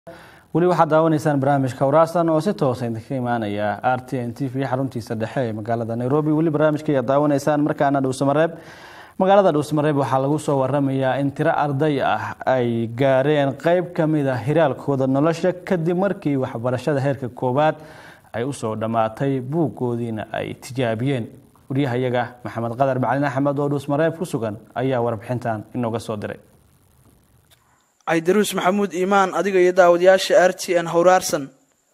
weli waxaad daawanaysaan barnaamijka waraastan oo si toosa idinka imaanaya r t n t v xaruntiisa dhexe ee magaalada nairobi weli barnaamijka ayaad daawanaysaan markaana dhowsamareeb magaalada dhowsamareeb waxaa lagu soo waramayaa in tiro arday ah ay gaareen qeyb ka mid a hiraalkooda nolosha kadib markii waxbarashada heerka koowaad ay usoo dhammaatay buuggoodiina ay tijaabiyeen waryahayaga maxamed qadar macalin axmed oo dhowsmareeb ku sugan ayaa warbixintan inooga soo diray caydaruus maxamuud iimaan adiga iyo daawadayaasha r t n howraarsan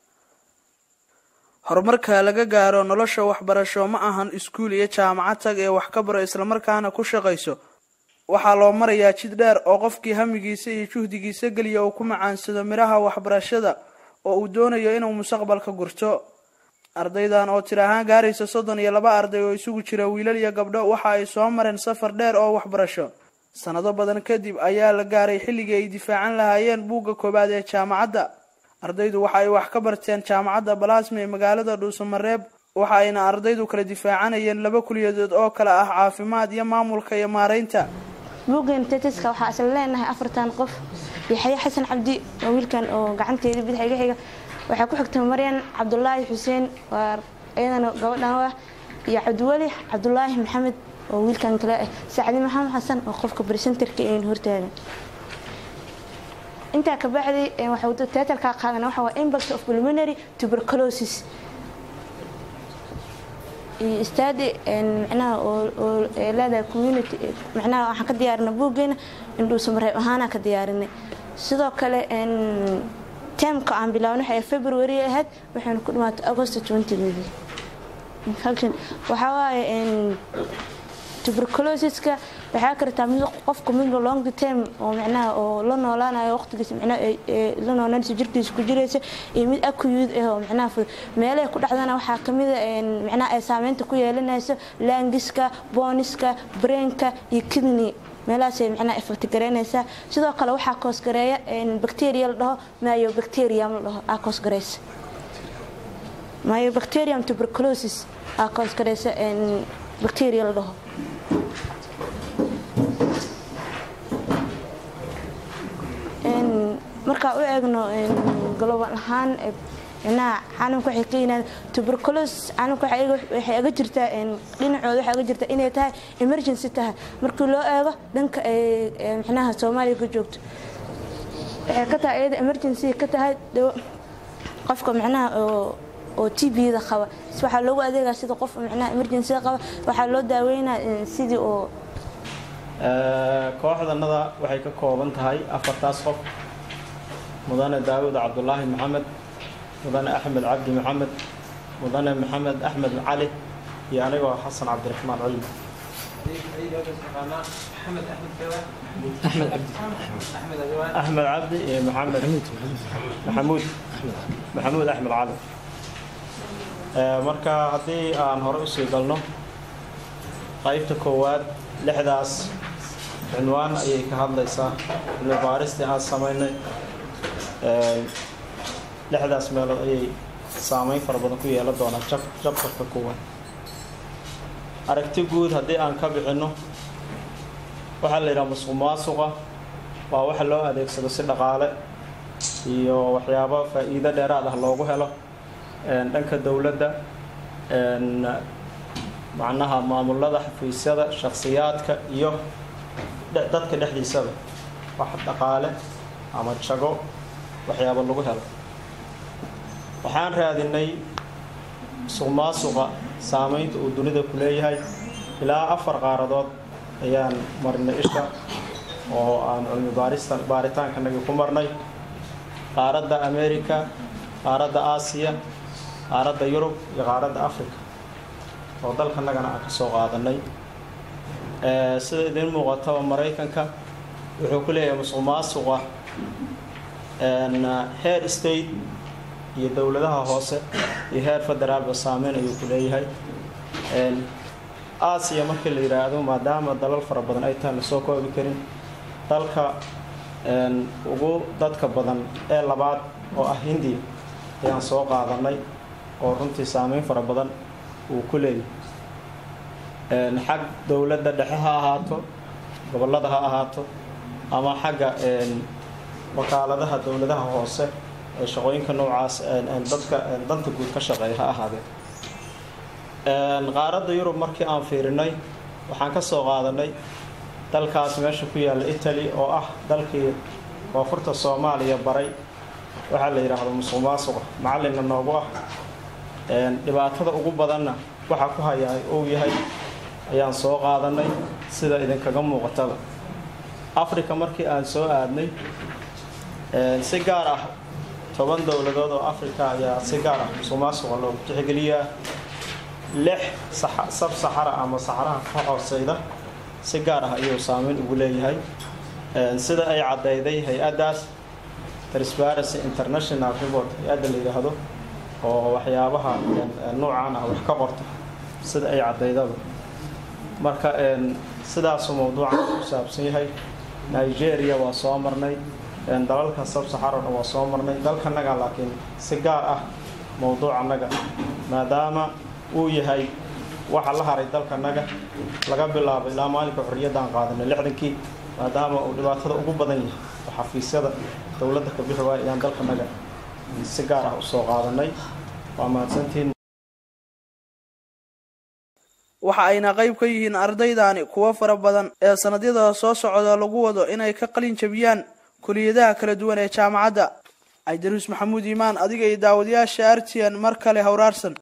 horumarka laga gaaro nolosha waxbarasho ma ahan iskuul iyo jaamacad tag ee wax ka baro islamarkaana ku shaqayso waxaa loo marayaa jid dheer oo qofkii hamigiisa iyo juhdigiisa geliya uu ku macaansado midhaha waxbarashada oo uu doonayo inuu mustaqbalka gurto ardaydan oo tir ahaan gaaraysa soddon iyo laba arday oo isugu jira wiilal iyo gabdho waxa ay soo mareen safar dheer oo waxbarasho sanado badan kadib ayaa la gaaray xilligii ay difaacan lahaayeen buugga koowaad ee jaamacadda ardaydu waxa ay wax ka barteen jaamacadda balaasma ee magaalada dhuusamareeb waxa ayna ardaydu kala difaacanayeen laba kuliyadood oo kale ah caafimaad iyo maamulka iyo maaraynta buuggan tetiska waxaa isla leenahay afartan qof yaxya xasan cabdi waa wiilkan oo gacanteeda bidix iga xiga waxaa ku xigta maryan cabdulaahi xuseen waa iyadana gabadhan ah iyo cabdiweli cabdulaahi maxamed oo wiilkan kale ah sacdi maxamed xasan oo qofka brisenterka een hortaagan intaa ka bacdi teatalkaa qaadan waxa waa impact of pulmonary tuberculosis iyo stadi micnaha oo leedahay community micnaha waxaan ka diyaarinay buuggeena indhuusamareeb ahaanaa ka diyaarinay sidoo kale temka aan bilaabno waxay february ahayd waxayna ku dhamaatay agost waxaa waaye tuberculosiska waxaa kartaa mid qofka mid long term oo micnaha oo la noolaanayo waqtigiisa micnaha la noolanaysa jirkiisa ku jiraysa iyo mid acute ah oo micnaha fudud meelaha ku dhacdana waxaa kamid a micnaha ay saameynta ku yeelanayso langiska booniska brainka iyo kidney meelahaasay micnaha effect garaynaysaa sidoo kale waxaa koosgareeya bacteria la dhaho myobacterium la dhaho aa koosgaraysa myobacterium tuberculosis aa koosgaraysa bacteria la dhaho markaa u eegno global ahaan micnaha caalamka waxay ka yimaadeen tuberculosis caalamka waxay aga jirtaa dhinacooda waxay aga jirtaa inay tahay emergency tahay markii loo eego dhanka ay micnaha soomaaliya ka joogto waxay ka tahay iyada emergency ka tahay qofka micnaha oo oo tbda qaba waxaa loogu adeegaa sida qof micnaha emergencyda qaba waxaa loo daaweynaa sidii oo kooxdanada waxay ka kooban tahay afartaas qof mudane daawud cabdulaahi maxamed mudane axmed cabdi maxamed mudane maxamed axmed cali iyo anigoo xasan cabdiraxmaan culmi axmed cabdi iyo maxamed maxamuud maxamuud axmed cali marka haddii aan hore usii galno qaybta koowaad lixdaas cinwaan ayay ka hadlaysaa cilmi baaristii aan samaynay lixdaas meelood ayay saameyn fara badan ku yeelan doonaa jabtarka koowaad aragti guud haddii aan ka bixinno waxaa la yidhaha musuq maasuqa waa waxa loo adeegsado si dhaqaale iyo waxyaabo faa-iido dheeraad ah loogu helo dhanka dowladda macnaha maamulada xafiisyada shakhsiyaadka iyo dadka dhexdiisaba wax dhaqaale ama jago waxyaabo lagu helo waxaan raadinay musuq maasuqa saameynta uu dunida ku leeyahay ilaa afar qaaradood ayaan marnay isha oo aan cilmi baarista baaritaankanagii ku marnay qaaradda america qaaradda aasiya qaaradda yurub iyo qaaradda africa oo dalkanagana aan ka soo qaadanay sida idiin muuqataba maraykanka wuxuu ku leeyahay musuq maasuqa heer state iyo dowladaha hoose iyo heer federaalba saameyn ayuu ku leeyahay aasiya markii la yidhaahdo maadaama dalal fara badan ay tahay lasoo koobi karin dalka ugu dadka badan ee labaad oo ah hindiya ayaan soo qaadanay oo runtii saameyn fara badan uu ku leeyahay xag dowladda dhexe ha ahaato gobollada ha ahaato ama xagga wakaaladaha dowladaha hoose ee shaqooyinka noocaas dadka danta guud ka shaqeeya ha ahaadeen qaaradda yurub markii aan fiirinay waxaan ka soo qaadanay dalkaas meesha ku yaalla italy oo ah dalkii koonfurta soomaaliya baray waxaa la yidhaahdo musuq maasuqa macallinna noogu ah dhibaatada ugu badanna waxa ku hayaa uu yahay ayaan soo qaadanay sida idinkaga muuqataba africa markii aan soo aadnay si gaar ah toban dowladood oo africa ayaa si gaar ah musuq maasuqa loogu tixgeliyaa lix sab saxara ama saxaraha ka hooseyda si gaar ah ayuu saameyn ugu leeyahay sida ay caddayday hay-addaas transparency international report hay-adda la yidhaahdo oo waxyaabaha nuucan ah wax ka qorta sida ay caddaydaba marka sidaasu mawduucan ku saabsan yahay nigeria waa soo marnay dalalka sabsaxarona waa soo marnay dalkanaga laakiin si gaar ah mawduucanaga maadaama uu yahay waxa la haray dalkanaga laga bilaabo ilaa maalinka xorriyaddaan qaadanay lixdankii maadaama uu dhibaatada ugu badan yahay oo xafiisyada dowladda ka bixi waaya ayaan dalkanaga si gaar ah usoo qaadanay waa mahadsantiin waxa ayna qayb ka yihiin ardaydaani kuwo fara badan ee sannadyada soo socda lagu wado inay ka qalin jabiyaan kuliyadaha kala duwan ee jaamacadda caydaruus maxamuud iimaan adiga iyo daawadayaasha artian mar kale howraarsan